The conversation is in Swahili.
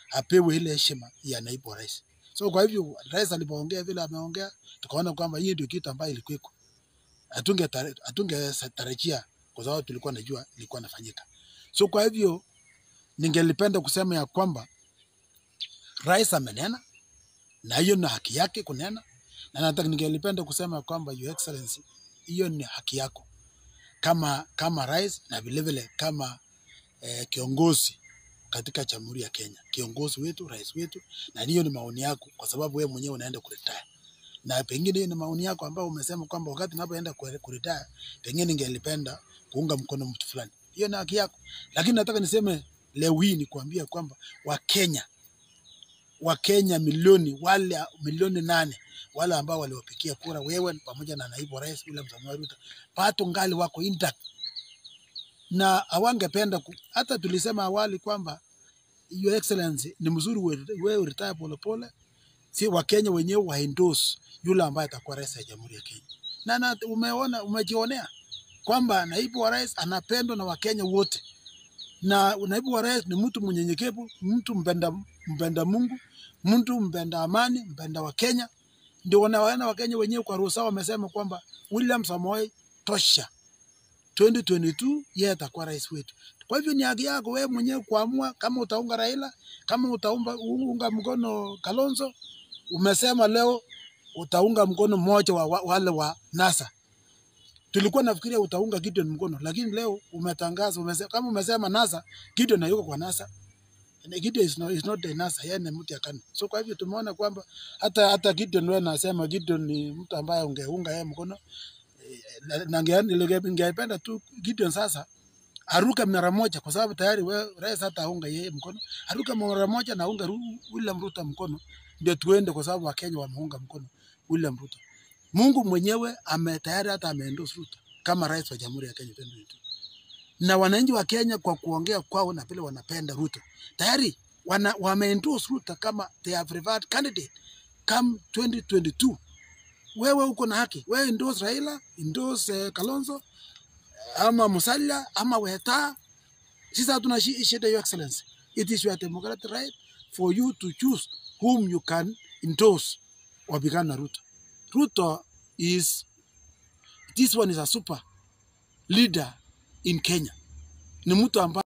apewe ile heshima ya naibu wa rais. So kwa hivyo rais alipoongea vile ameongea, tukaona kwamba hii ndio kitu ambayo ilikuweko, hatunge hatungetarajia kwa sababu tulikuwa najua ilikuwa inafanyika. So kwa hivyo ningelipenda kusema ya kwamba rais amenena na hiyo ni haki yake kunena, na nataka ningelipenda kusema kwamba your excellency, hiyo ni haki yako kama kama rais na vilevile kama eh, kiongozi katika Jamhuri ya Kenya, kiongozi wetu, rais wetu, na hiyo ni maoni yako, kwa sababu wewe mwenyewe unaenda kuretire, na pengine hiyo ni maoni yako ambayo umesema kwamba wakati unapoenda ku- kuretire, pengine ningelipenda kuunga mkono mtu fulani. Hiyo ni haki yako, lakini nataka niseme leo hii ni kuambia kwamba Wakenya Wakenya milioni wale milioni nane wale ambao waliwapigia kura wewe pamoja na naibu wa rais William Samoei Ruto pato ngali wako intact na hawangependa ku, hata tulisema awali kwamba your excellency ni mzuri we- wewe retire polepole, si Wakenya wenyewe wa endorse yule ambaye atakuwa rais ya Jamhuri ya Kenya. Na, na umeona umejionea kwamba naibu wa rais anapendwa na Wakenya wote, na naibu wa rais ni mtu mnyenyekevu, mtu mpenda, mpenda Mungu, mtu mpenda amani, mpenda wa Kenya. Ndio wanawaona Wakenya wenyewe kwa ruhusa wamesema kwamba William Samoei tosha 2022 yeye atakuwa rais wetu. Kwa hivyo ni haki yako wewe mwenyewe kuamua kama utaunga Raila, kama utaunga unga mkono Kalonzo. Umesema leo utaunga mkono mmoja wa, wa wale wa NASA. Tulikuwa nafikiria utaunga Gideon mkono, lakini leo umetangaza umesema, kama umesema NASA, Gideon hayuko kwa NASA. And Gideon is not, is not the NASA, yeye ni mtu ya KANU. So kwa hivyo tumeona kwamba hata hata Gideon wewe nasema Gideon ni mtu ambaye ungeunga yeye mkono na na nge- nilege- ningependa tu Gideon sasa aruke mara moja, kwa sababu tayari we- rais hata aunga yeye mkono, aruke mara moja na aunga Ru- William Ruto mkono, ndio tuende, kwa sababu Wakenya wameunga mkono William Ruto. Mungu mwenyewe ame tayari hata ameendorse Ruto kama rais wa Jamhuri ya Kenya 2022 na wananchi wa Kenya kwa kuongea kwao na vile wanapenda Ruto tayari wana, wameendorse Ruto kama they have preferred candidate come 2022 wewe uko na haki, wewe endorse Raila, endorse uh, Kalonzo ama Musalia ama Weta. Sisi hatuna shi- shida, your excellency. It is your democratic right for you to choose whom you can endorse wapigana na Ruto. Ruto is this one is a super leader in Kenya, ni mtu ambaye